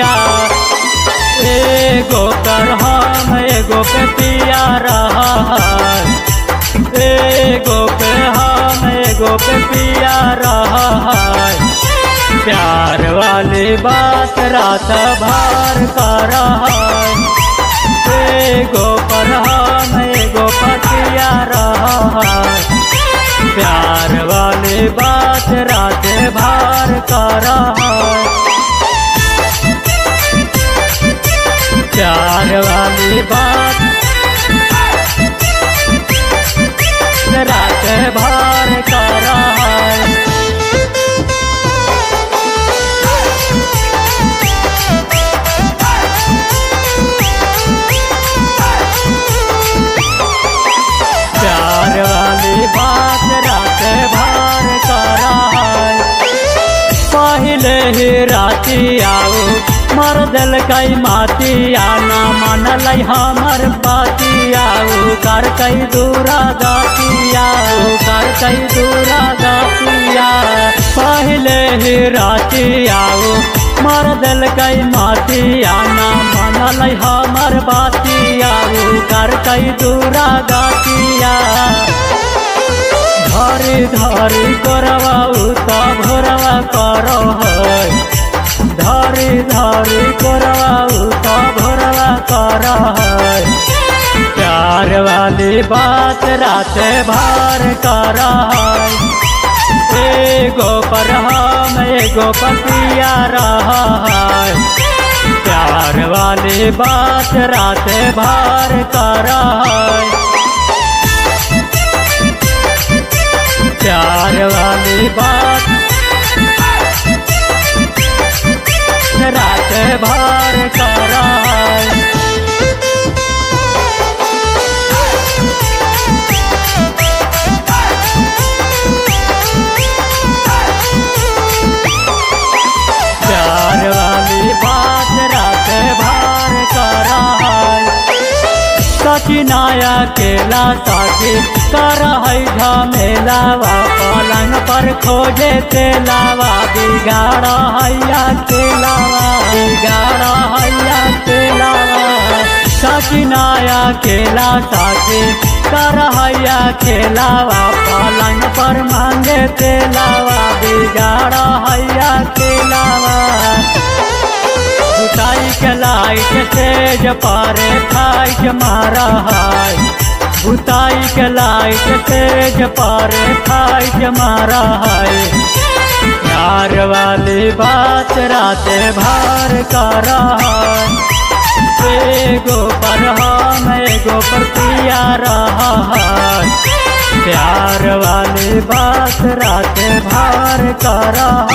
बतिया एगो कर हम एगो पे पिया रहा एगो पे हम एगो पे पिया रहा प्यार वाली बात रात भर कर एगो पर हम एगो पतिया रहा प्यार वाली बात रात भर कर प्यार वाली बात रात भर कर प्यार वाली बात रात भर कर पहले ही राती आओ मर दिल कई माती आना मानल हमर बाती आओ कर कई दूरा गाती आओ कर कई दूरा गातिया पहले ही राती आओ मर दिल कई माती आना मानल हमर बाती आओ कर कई दूरा गातिया धरी धरी करवा उता भोरवा करो है धरी धरी करवा उता भोरवा करो है प्यार वाली बात रात भर कर एगो पर हम एगो पतिया रहा प्यार वाली बात रात भर कर प्यार वाली बात रात भर कर प्यार वाली बात रात भर कर सचिनाया केला साथी कर है झमेलावा पलंग पर खोजे तेलावा बिगाड़ हैया केलावा बिगाड़ हैया केलावा सचिनाया केला साथी कर हैया खेलावा पलंग पर मांगे तेलावा बिगाड़ हैया केलावा बुताई के लाइट तेज पारे फाइट मारा है बुताई के लाइट तेज पारे फाइट मारा है प्यार वाली बात रात भर कर एगो पर हम एगो पर पिया रहा है प्यार वाली बात रात भर कर